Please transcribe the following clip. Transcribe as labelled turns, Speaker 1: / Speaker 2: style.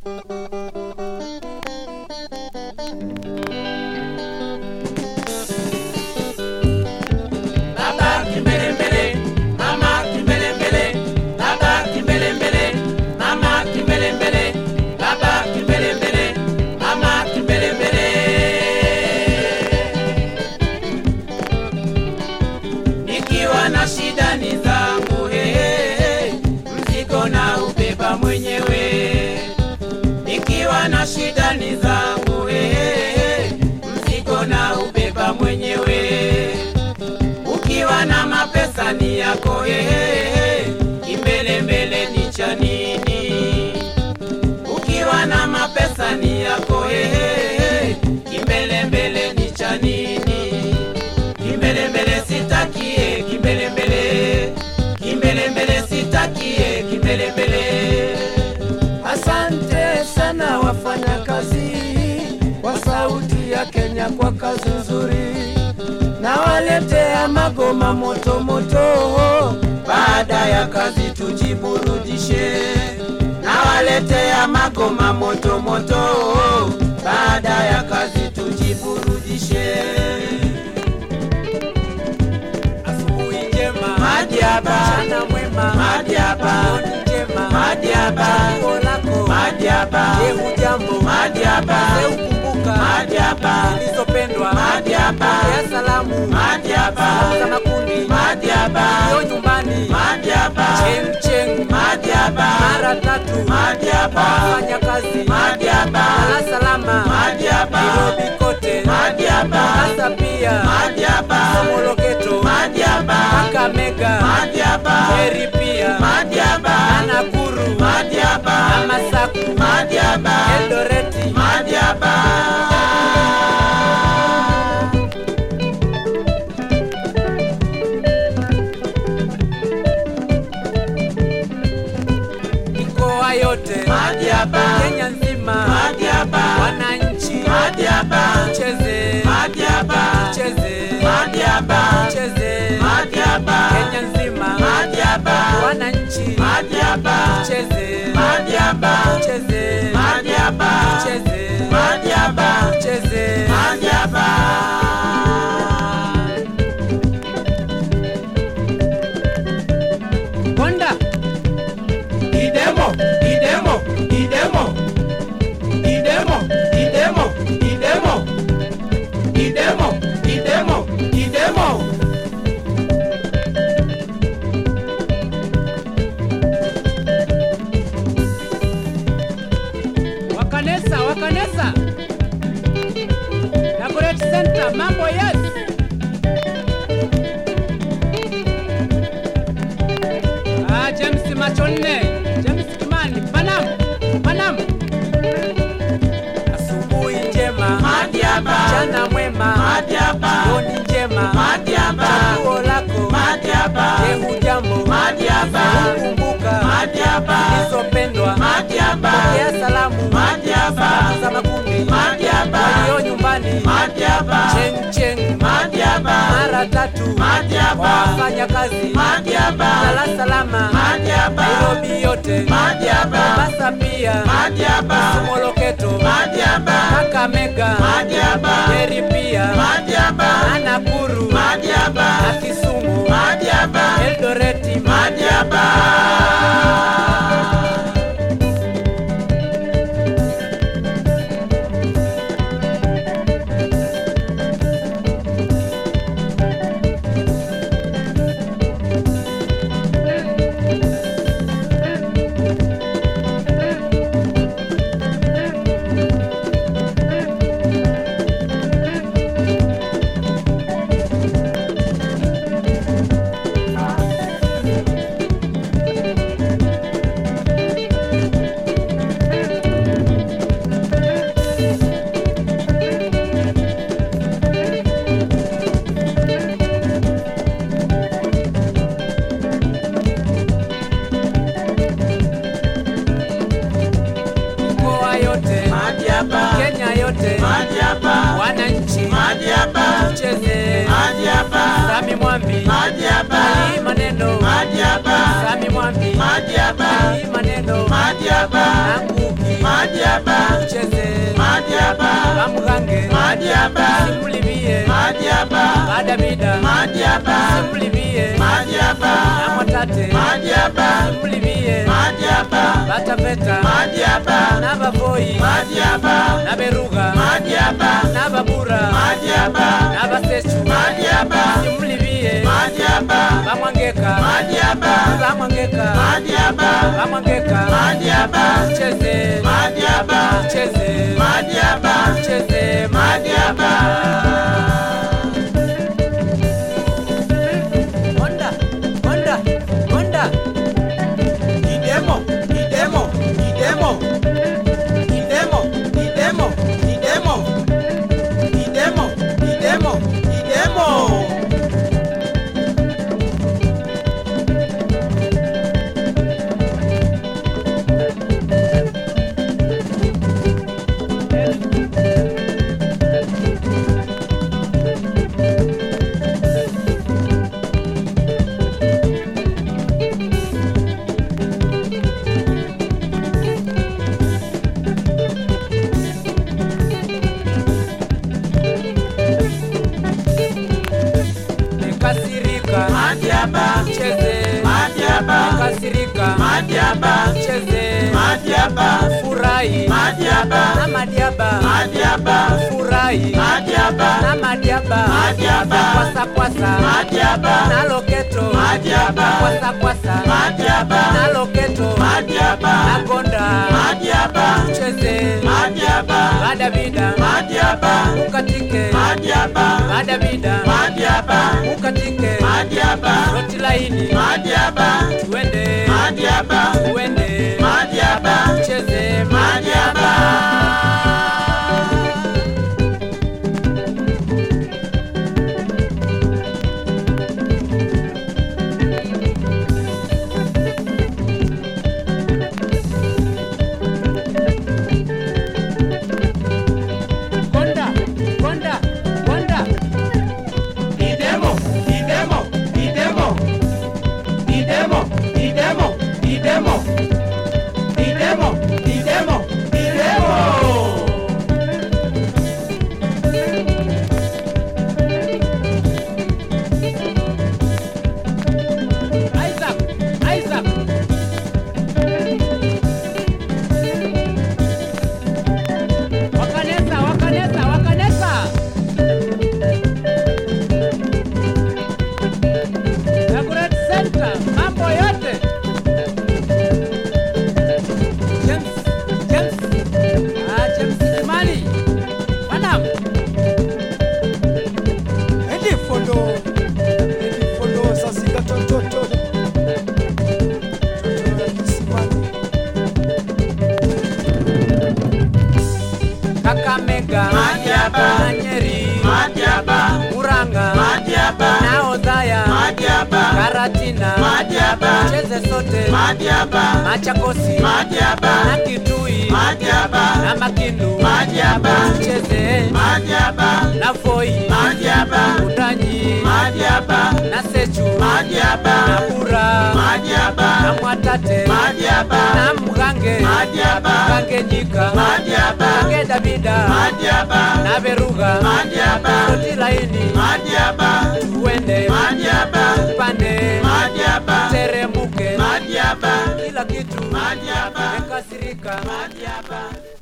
Speaker 1: Baba kimbelembele, mama kimbelembele, baba kimbelembele, mama kimbelembele, baba kimbelembele, mama kimbelembele. Nikiwa na shida ni zangu hehehe, mzigo na ubeba mwenyewe. Nikiwa na shida ni zangu hehehe, mzigo na ubeba mwenyewe ukiwa na mapesa ni yako hehehe, kimbelembele ni cha nini? Ukiwa na mapesa ni yako hehehe, kimbelembele ni cha nini? Kimbelembele sitakie, kimbelembele, kimbelembele sitakie, kimbelembele.
Speaker 2: Asante sana wafanyakazi wa Sauti ya Kenya kwa kazi nzuri, nawaletea magoma moto moto.
Speaker 1: Baada ya kazi tujiburudishe, nawaletea magoma moto moto. Baada ya kazi tujiburudishe.
Speaker 2: Asubuhi njema,
Speaker 1: Madiaba,
Speaker 2: mchana mwema,
Speaker 1: Madiaba,
Speaker 2: jioni njema,
Speaker 1: Madiaba,
Speaker 2: chaguo lako.
Speaker 1: Madiaba,
Speaker 2: Je, hujambo?
Speaker 1: Madiaba,
Speaker 2: Je, ukumbuka
Speaker 1: Madiaba,
Speaker 2: zilizopendwa?
Speaker 1: Madiaba,
Speaker 2: Ya salamu
Speaker 1: Madiaba,
Speaker 2: za makundi
Speaker 1: Madiaba,
Speaker 2: yo nyumbani
Speaker 1: Madiaba,
Speaker 2: cheng cheng
Speaker 1: Madiaba,
Speaker 2: mara tatu
Speaker 1: Madiaba,
Speaker 2: fanya kazi
Speaker 1: Madiaba,
Speaker 2: ala salama
Speaker 1: Madiaba,
Speaker 2: Nairobi kote
Speaker 1: Madiaba,
Speaker 2: hasa pia
Speaker 1: Madiaba,
Speaker 2: Somoloketo
Speaker 1: Madiaba,
Speaker 2: Kakamega
Speaker 1: Madiaba,
Speaker 2: Heri pia
Speaker 1: Madiaba,
Speaker 2: na Nakuru
Speaker 1: Madiaba,
Speaker 2: na Masaku
Speaker 1: Madiaba,
Speaker 2: Eldoreti
Speaker 1: Madiaba.
Speaker 2: mikoa yote
Speaker 1: Madiaba,
Speaker 2: Kenya nzima
Speaker 1: Madiaba,
Speaker 2: wananchi
Speaker 1: Madiaba,
Speaker 2: cheze
Speaker 1: Madiaba,
Speaker 2: cheze
Speaker 1: Madiaba,
Speaker 2: cheze
Speaker 1: Madiaba,
Speaker 2: Kenya nzima
Speaker 1: Madiaba,
Speaker 2: wananchi
Speaker 1: Madiaba,
Speaker 2: cheze
Speaker 1: Madiaba,
Speaker 2: cheze
Speaker 1: Madiaba,
Speaker 2: cheze
Speaker 1: Madiaba,
Speaker 2: cheze
Speaker 1: Madiaba.
Speaker 2: Honda
Speaker 1: Idemo, idemo, idemo, idemo, idemo, idemo, idemo, idemo, idemo.
Speaker 2: Wakanesa Wakanesa Nagoret Center mambo yes Ah James Machonne James Kimani Panam Panam Asubuhi njema
Speaker 1: Madiaba,
Speaker 2: mchana mwema
Speaker 1: Madiaba,
Speaker 2: jioni njema
Speaker 1: Madiaba,
Speaker 2: chaguo lako
Speaker 1: Madiaba,
Speaker 2: je hujambo
Speaker 1: Madiaba,
Speaker 2: kumbuka
Speaker 1: Madiaba,
Speaker 2: zilizopendwa
Speaker 1: Madiaba,
Speaker 2: pokea salamu
Speaker 1: Madiaba,
Speaker 2: za makundi
Speaker 1: Madiaba,
Speaker 2: walio nyumbani
Speaker 1: Madiaba,
Speaker 2: cheng cheng
Speaker 1: Madiaba,
Speaker 2: mara tatu
Speaker 1: Madiaba,
Speaker 2: wafanya kazi
Speaker 1: Madiaba,
Speaker 2: Dar es Salaam
Speaker 1: Madiaba,
Speaker 2: Nairobi yote
Speaker 1: Madiaba,
Speaker 2: Mombasa pia
Speaker 1: Madiaba,
Speaker 2: Somoloketo
Speaker 1: Madiaba,
Speaker 2: Kakamega
Speaker 1: Madiaba,
Speaker 2: Heri pia
Speaker 1: Madiaba,
Speaker 2: na Nakuru
Speaker 1: Madiaba,
Speaker 2: na Kisumu
Speaker 1: Madiaba,
Speaker 2: Eldoreti
Speaker 1: Madiaba.
Speaker 2: mikoa yote
Speaker 1: Madiaba,
Speaker 2: Kenya yote
Speaker 1: Madiaba,
Speaker 2: wananchi
Speaker 1: Madiaba,
Speaker 2: cheze
Speaker 1: Madiaba,
Speaker 2: Sami Mwambi
Speaker 1: Madiaba,
Speaker 2: hii maneno
Speaker 1: Madiaba,
Speaker 2: Sami Mwambi
Speaker 1: Madiaba,
Speaker 2: hii maneno
Speaker 1: Madiaba,
Speaker 2: Nanguki
Speaker 1: Madiaba.
Speaker 2: madabida
Speaker 1: Madiaba,
Speaker 2: simulivie
Speaker 1: Madiaba,
Speaker 2: namwatate
Speaker 1: Madiaba,
Speaker 2: simulivie
Speaker 1: Madiaba,
Speaker 2: bataveta
Speaker 1: Madiaba,
Speaker 2: n'abavoyi
Speaker 1: Madiaba,
Speaker 2: n'aberuga
Speaker 1: Madiaba,
Speaker 2: n'ababura
Speaker 1: Madiaba,
Speaker 2: n'abasechu
Speaker 1: Madiaba,
Speaker 2: simulivie
Speaker 1: Madiaba,
Speaker 2: bamwangeka
Speaker 1: Madiaba,
Speaker 2: bamwangeka
Speaker 1: Madiaba,
Speaker 2: bamwangeka
Speaker 1: Madiaba,
Speaker 2: cheze
Speaker 1: Madiaba,
Speaker 2: cheze
Speaker 1: Madiaba,
Speaker 2: cheze
Speaker 1: Madiaba.
Speaker 2: Honda Honda Honda
Speaker 1: Idemo, idemo, idemo, idemo, idemo, idemo, idemo, idemo, idemo.
Speaker 2: Nikasirika
Speaker 1: Madiaba,
Speaker 2: cheze
Speaker 1: Madiaba,
Speaker 2: Nikasirika
Speaker 1: Madiaba,
Speaker 2: cheze
Speaker 1: Madiaba,
Speaker 2: furahi
Speaker 1: Madiaba,
Speaker 2: na madiaba
Speaker 1: Madiaba,
Speaker 2: furahi
Speaker 1: Madiaba,
Speaker 2: na madiaba
Speaker 1: Madiaba,
Speaker 2: kwasa kwasa
Speaker 1: Madiaba,
Speaker 2: na loketo
Speaker 1: Madiaba,
Speaker 2: kwasa kwasa
Speaker 1: Madiaba,
Speaker 2: na loketo
Speaker 1: Madiaba,
Speaker 2: na gonda
Speaker 1: Madiaba,
Speaker 2: cheze
Speaker 1: Madiaba,
Speaker 2: badabida
Speaker 1: Madiaba,
Speaker 2: ukatike
Speaker 1: Madiaba,
Speaker 2: badabida
Speaker 1: Madiaba,
Speaker 2: ukatike
Speaker 1: Madiaba,
Speaker 2: roti laini
Speaker 1: Madiaba,
Speaker 2: tuende
Speaker 1: Madiaba,
Speaker 2: tuende
Speaker 1: Madiaba,
Speaker 2: cheze
Speaker 1: Madiaba.
Speaker 2: gonda gonda gonda
Speaker 1: Idemo, idemo, idemo, idemo, idemo, idemo, idemo, idemo, idemo.
Speaker 2: Isaac Isaac wakanesa wakanesa wakanesa Eldoret Center mambo yote James James ah James Kimali Madam
Speaker 3: Edi fondo, edi fondo sasika toto toto. Toto ya kisimani.
Speaker 2: Kakamega
Speaker 1: Madiaba.
Speaker 2: na Nyeri
Speaker 1: Madiaba,
Speaker 2: Muranga
Speaker 1: Madiaba,
Speaker 2: na Odhaya
Speaker 1: Madiaba,
Speaker 2: Karatina
Speaker 1: Madiaba,
Speaker 2: cheze sote
Speaker 1: Madiaba,
Speaker 2: Machakosi
Speaker 1: Madiaba,
Speaker 2: na Kitui
Speaker 1: Madiaba,
Speaker 2: na Makindu
Speaker 1: Madiaba,
Speaker 2: cheze
Speaker 1: Madiaba,
Speaker 2: na Voi
Speaker 1: Madiaba,
Speaker 2: Utanyi
Speaker 1: Madiaba,
Speaker 2: na Sechu
Speaker 1: Madiaba,
Speaker 2: na Bura
Speaker 1: Madiaba,
Speaker 2: na Mwatate
Speaker 1: Madiaba,
Speaker 2: na Mgange
Speaker 1: Madiaba,
Speaker 2: Mgange Nyika
Speaker 1: Madiaba,
Speaker 2: Mgange Davida
Speaker 1: Madiaba,
Speaker 2: na Beruga
Speaker 1: Madiaba,
Speaker 2: Roti laini
Speaker 1: Madiaba,
Speaker 2: tuende
Speaker 1: Madiaba,
Speaker 2: pande
Speaker 1: Madiaba,
Speaker 2: teremuke
Speaker 1: Madiaba,
Speaker 2: kila kitu
Speaker 1: Madiaba,
Speaker 2: mekasirika
Speaker 1: Madiaba.